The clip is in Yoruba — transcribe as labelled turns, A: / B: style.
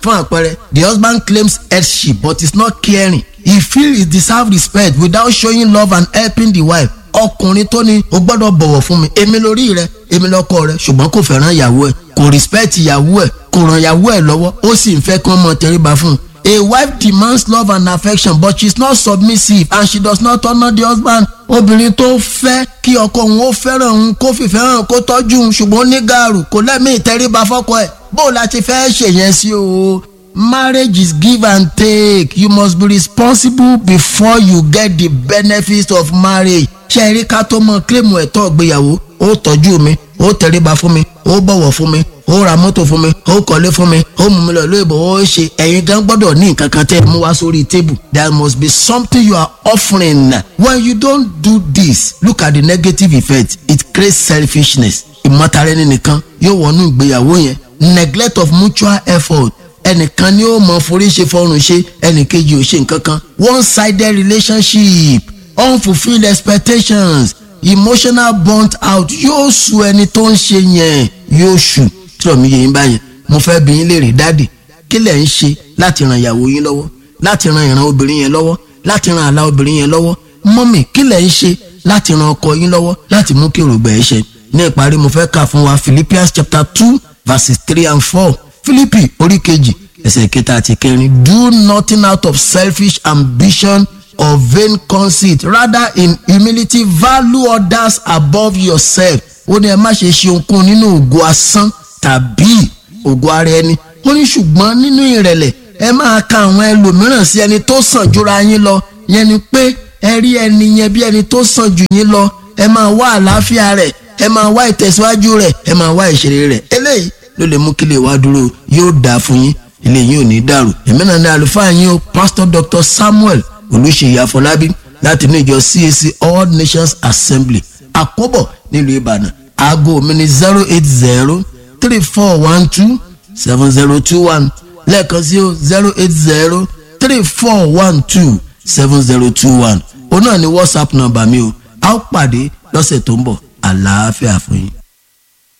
A: fún àpẹẹrẹ the husband claims headship but is not caring he feel he deserve respect without showing love and helping the wife ọkùnrin tó ní o gbọ́dọ̀ bọ̀wọ̀ fún mi èmi lórí rẹ èmi lọ́kọ rẹ ṣùgbọ́n kò fẹ́ràn ìyàwó ẹ̀ kò respect ìyàwó ẹ̀ kò ràn ìyàwó ẹ̀ lọ́wọ́ ó sì ń fẹ́ kí wọ́n mọ tẹríba fún un A wife demands love and affection but she is not submissive and she does not honour the husband. Obìnrin tó fẹ́ kí ọkọ òun ó fẹ́ràn òun kó fìfẹ́ hàn kó tọ́jú òun ṣùgbọ́n ó ní gàrú kò lẹ́mìí ìtẹríba fọ́kọ ẹ̀. Bó la ti fẹ́ ṣèyẹn sí o. Marriage is give and take. You must be responsible before you get the benefits of marriage. Ṣé ẹ rí ká tó mọ kílèmù ẹ̀tọ́ ìgbéyàwó? Ó tọ́jú mi, ó tẹríba fún mi, ó bọ̀wọ̀ fún mi, ó ra mọ́tò fún mi ó kọ́lé fún mi ó mú mi lọ lóyìnbó ó ṣe ẹ̀yin gan gbọ́dọ̀ ní nǹkan kan tẹ́ ẹ mú wá sórí tébù there must be something you are offering when you don't do this look at the negative effect it creates selfishness ìmọ̀tara ẹni nìkan yóò wọnú ìgbéyàwó yẹn neglect of mutual effort ẹnìkan ni ó mọ forí ṣe fọrùn ṣe ẹnìkejì ò ṣe nǹkan kan one sided relationship unfulfilled expectations emotional burnt out yóò sú ẹni tó ń ṣe yẹn yóò sú tí omi yẹn báyẹn mo fẹ́ bí yín léèrè dáàdì kí lẹ̀ ń ṣe láti ran ìyàwó yín lọ́wọ́ láti ran ìran obìnrin yẹn lọ́wọ́ láti ran àlà obìnrin yẹn lọ́wọ́ mọ́mì kí lẹ̀ ń ṣe láti ran ọkọ yín lọ́wọ́ láti mú kí èrògbà ẹ̀ ṣe ní ìparí mo fẹ́ kà fún wa Philippians chapter two verses three and four Philippi orí kejì ẹsẹ̀ kẹta àti kẹrin do nothing out of selfish ambition or vain conceit rather in humility value others above yourself ó ní ẹ má ṣe ṣe ohunkóhun nínú ògo asán tàbí ògo ara ẹni ó ní ṣùgbọ́n nínú ìrẹ̀lẹ̀ ẹ máa ka àwọn ẹlòmíràn sí ẹni tó sàn jura yín lọ yẹn ni pé ẹ rí ẹni yẹn bí ẹni tó sàn jù yín lọ ẹ máa wá àlàáfíà rẹ̀ ẹ máa wá ìtẹ̀síwájú rẹ̀ ẹ máa wá ìṣeré rẹ̀ eléyìí ló lè mú kí lè wá dúró yóò dáa fún yín ilé yín ò ní dàrú èmi náà ní àlùfáà yín o pastor dr samuel olùṣèyí àfọlábí láti ní ìjọ cac all nations assembly àkóbọ̀ nílùú ìbàdàn aago mi ní zero eight zero three four one two seven zero two one lẹ́ẹ̀kan sí o zero eight zero three four one two seven zero two one òun náà ni whatsapp nọ́mbà mi o a ó pàdé lọ́sẹ̀ tó ń bọ̀ àlàáfíà fún yín.